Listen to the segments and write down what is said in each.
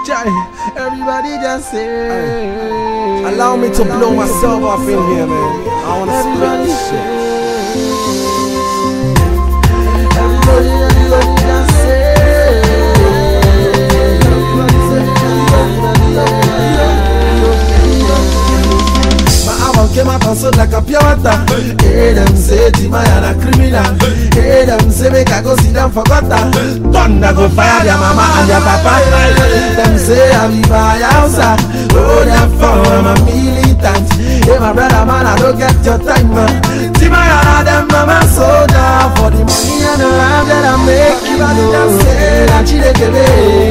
Jai, everybody just say. Allow me to blow myself off in here, man. I wanna split Everybody this shit. Everybody, everybody just say. Everybody say, everybody, My album came out and sold like a pure water. Hey, them say Timaya na criminal. Hey, them say make I go sit down for gutter. Thunder go fire their mama and their papa. Them say I be by outside. Oh, therefore I'm a militant. Hey, my brother man, I don't get your time. man. Timaya na them mama soldier for the money and the life that I make. Everybody just say that Chidekebe.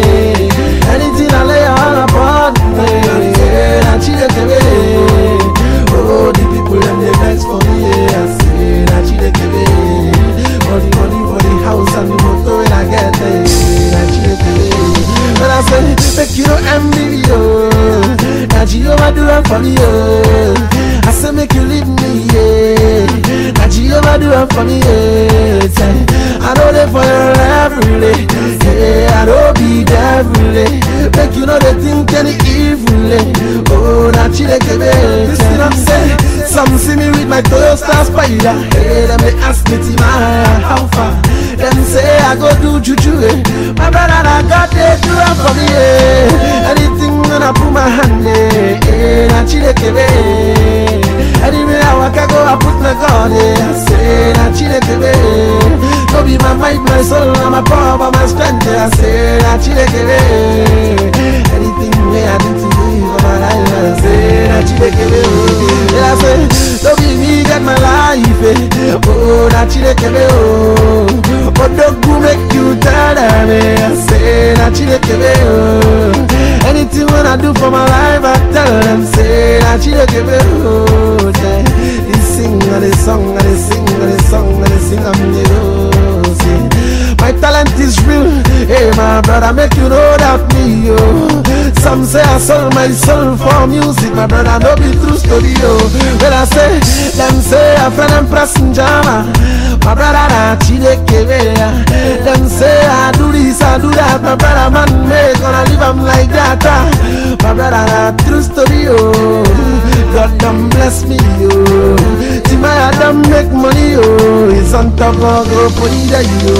Anything I lay all upon me. That Chidekebe. Oh, the people them they vex for me, yeah. I say that she dey give it. For the money, for the house and the motor when I get there, that she dey give it. But I say, make you no envy me, oh. That she overdo it for me, oh. I say, make you leave me, yeah. That she overdo it for me, yeah. Say, I know they for your every day, yeah. I don't be there every day. Make you know they think any evil, eh. Oh, that she dey give it. Listen, I'm saying, some see me with my Toyota Spider. Hey, them they ask me to my how far. Them say I go do juju, eh. My brother, I got they do it for me, eh. Anything when I put my hand, eh. eh that she dey give it. Anywhere I walk, I go, I put my God, eh. I say that she dey give it. No be my might, my soul, and my power, but my strength, eh. I say that she dey give it. Anything way I do to you for my life, I say that she dey give it. Yeah, I say, don't be me get my life, eh. Oh, that she dey give it, oh. But don't go make you tell them, eh. I say that she dey give it, oh. Anything when I do for my life, I tell them, say that she dey give it, oh. Yeah. They sing and they song and they sing and they song and they sing I'm the oh, say. My talent is real, hey my brother, make you know that me, yo. Some say I sold my soul for music, my brother, no be true story, yo. When I say, them say I friend and pressing jama, my brother, na chideke Them say I do this, I do that, my brother, man, make gonna leave 'em like that. ah. My brother, na true story, yo. God done bless me, yo. Timaya done make money, yo. It's on top of go put it there, yo.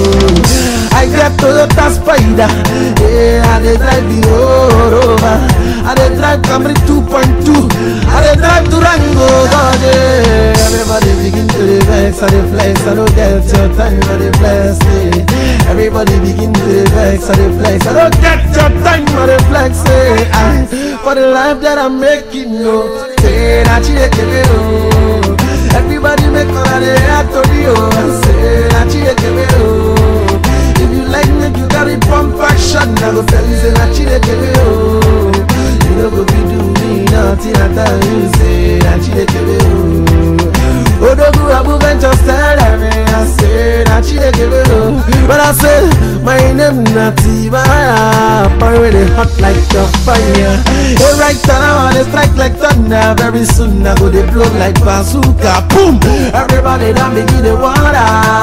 I get Toyota Spider, yeah. I dey drive the road over. I dey drive Camry 2.2. I dey drive Durango, God, yeah. Everybody begin to the vex, I dey flex. I don't get your time, I dey bless me. Everybody begin to the vex, I dey flex. I don't get your time, I dey flex. Say, I for the life that I'm making, no. Say that you dey give me, oh. Everybody make all of the act of you, oh. Say that you dey give me, oh. If you like me, you gotta pump action. I go tell you, say that you dey give me, oh. You know go be do me nothing. I tell you, say that you dey give me, oh. Odogu Abu Ventures tell them, I say that you dey give me, oh. But I say my name not Tibaya, but really hot like a fire. Hey, right now I dey strike like thunder. Very soon I go dey blow like bazooka. Boom! Everybody done begin the water.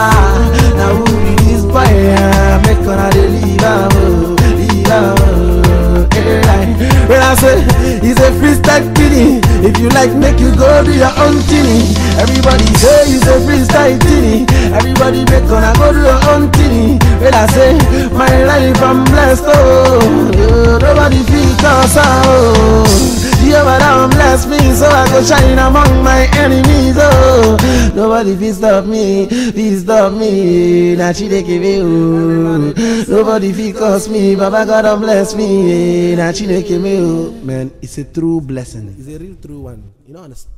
Now who be this fire? Make una dey leave am, oh, leave am, oh. Hey, right. When I say it's a freestyle thing, if you like, make you go do your own thing. Everybody say it's a freestyle thing. Everybody make gonna go do your own thing. When I say my life I'm blessed, oh, yeah, nobody feel cause oh. Jehovah down bless me, so I go shine among my enemies. Oh, nobody fit stop me, fit stop me. Now she dey give me, oh. Nobody fit cause me, Baba God don bless me. Now she dey give me, oh. Man, it's a true blessing. It's a real true one. You know, understand?